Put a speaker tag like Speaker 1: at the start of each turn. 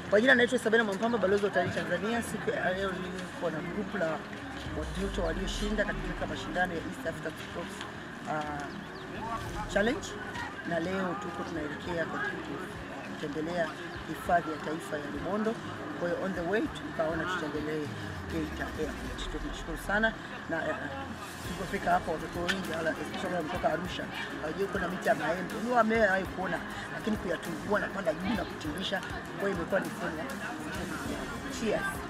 Speaker 1: Kwa jina naitwa Sabina Mwampamba, balozi wa utalii Tanzania. Siku ya leo niko na grupu la watoto walioshinda katika mashindano ya East Africa Sports uh, Challenge, na leo tuko tunaelekea katika kutembelea hifadhi ya taifa ya Rubondo. Kwa hiyo on the way tukaona tutembelee Geita Airport. Tunashukuru sana na uh, tulipofika hapa watoto wengi wala especially wale kutoka Arusha hawajui kuna miti ya maembe. Ni wamewahi kuona lakini kuyatungua na kwenda juu na kutirisha. Kwa hiyo imekuwa ni fun. Cheers.